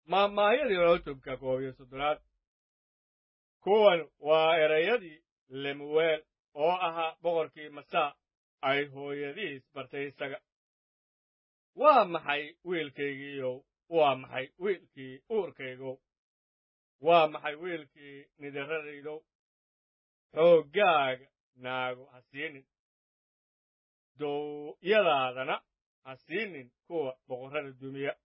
maahmaahyadii cutubka koob iyo soddonaad kuwan waa erayadii lemuweel oo ahaa boqorkii masaa ay hooyadiis bartay isaga waa maxay wiilkaygiiyow waa maxay wiilkii uurkaygow waa maxay wiilkii nidaradaydow xooggaaga naago ha siinin dowyadaadana ha siinin kuwa boqorrada dumiya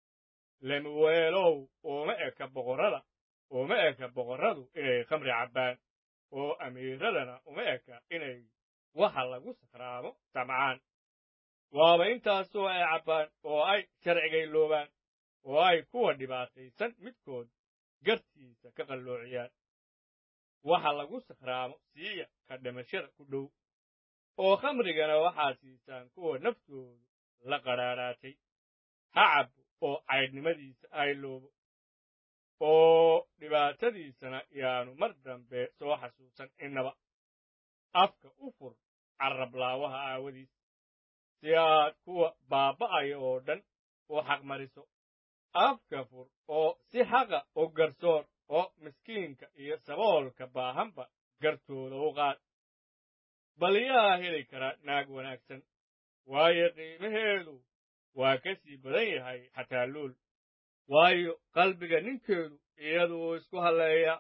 lemuweelow uma eka boqorrada uma eka boqorradu inay khamri cabbaan oo amiiradana uma eka inay waxa lagu sakhraamo samcaan waaba intaasoo ay cabbaan oo ay sharcigayloobaan oo ay kuwa dhibaataysan midkood gartiisa ka qalloociyaan waxa lagu sakhraamo siiya ka dhimashada ku dhow oo khamrigana waxaa siisaan kuwa naftoodu la qadhaadhaatay ha cabbo oo caydhnimadiisa hayloobo oo dhibaatadiisana yaanu mar dambe soo xasuusan innaba afka u fur carrablaawaha aawadiis si aad kuwa baabba'aya oo dhan u xaqmariso afka fur oo si xaqa u garsoor oo miskiinka iyo saboolka baahanba gartooda u qaad bal yaa heli kara naag wanaagsan waayo qiimaheedu waa ka sii badan yahay xataa luul waayo qalbiga ninkeedu iyaduu isku halleeya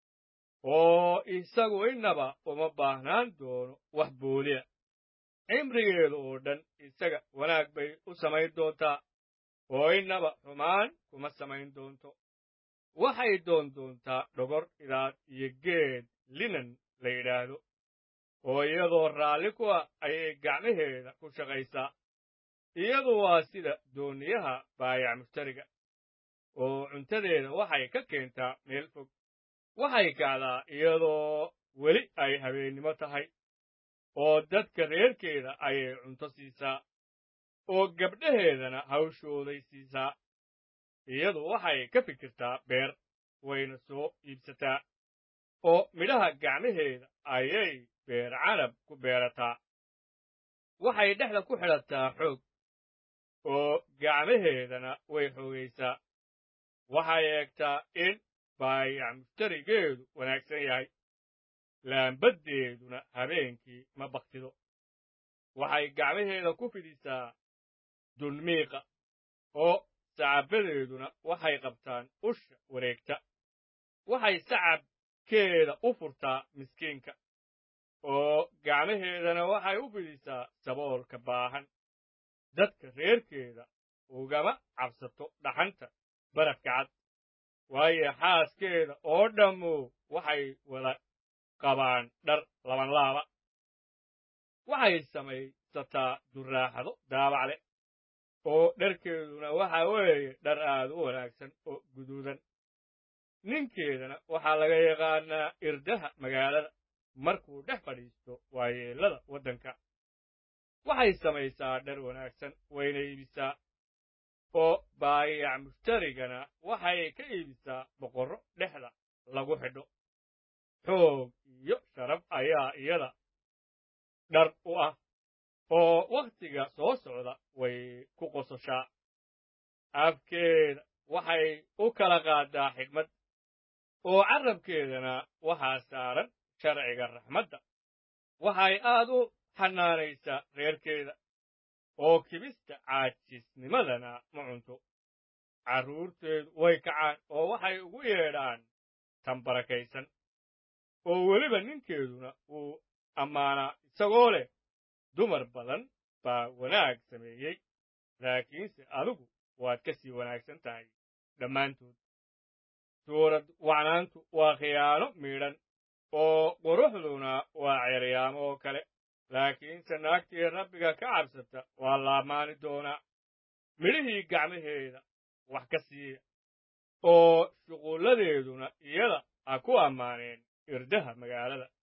oo isagu innaba uma baahnaan doono wax booliya cimrigeedu oo dhan isaga wanaag bay u samayn doontaa oo innaba xumaan kuma samayn doonto waxay doon doontaa dhogor idaad iyo geed linan la yidhaahdo oo iyadoo raalli ku ah ayay gacmaheeda ku shaqaysaa iyadu waa sida dooniyaha baayac mushtariga oo cuntadeeda waxay ka keentaa meel fog waxay kacdaa iyadoo weli ay habeennimo tahay oo dadka reerkeeda ayay cunto siisaa oo gabdhaheedana hawshooday siisaa iyadu waxay ka fikirtaa beer wayna soo iibsataa oo midhaha gacmaheeda ayay beer canab ku beerataa waxay dhexda ku xidhataa xoog oo gacmaheedana way xoogaysaa waxay eegtaa in baayac mushtarigeedu wanaagsan yahay laambaddeeduna habeenkii ma baktido waxay gacmaheeda ku fidisaa dunmiiqa oo sacabbadeeduna waxay qabtaan usha wareegta waxay sacabkeeda u furtaa miskiinka oo gacmaheedana waxay u fidisaa saboolka baahan dadka reerkeeda ugama cabsato dhaxanta barafka cad waayo xaaskeeda oo dhammu waxay wada qabaan dhar labanlaaba waxay samaysataa durraaxado daabac leh oo dharkeeduna waxa weeye dhar aad u wanaagsan oo guduudan ninkeedana waxaa laga yaqaannaa irdaha magaalada markuu dhex fadhiisto waayeellada waddanka waxay samaysaa dhar wanaagsan wayna iibisaa oo baayac mushtarigana waxay ka iibisaa boqorro dhexda lagu xidho xoog iyo sharaf ayaa iyada dhar u ah oo wakhtiga soo socda way ku qososhaa afkeeda waxay u kala qaadaa xigmad oo carrabkeedana waxaa saaran sharciga raxmadda waxay aad u xanaanaysaa reerkeeda oo kibista caajisnimadana ma cunto carruurteedu way kacaan oo waxay ugu yeedhaan tan barakaysan oo weliba ninkeeduna wuu ammaanaa isagoo leh dumar badan baa wanaag sameeyey laakiinse adigu waad ka sii wanaagsan tahay dhammaantood suurad wacnaantu waa khiyaano miidhan oo quruxduna waa ceeryaamo oo kale laakiinse naagtii rabbiga ka cabsata waa la ammaani doonaa midhihii gacmaheeda wax ka siiya oo shuqulladeeduna iyada ha ku ammaaneen irdaha magaalada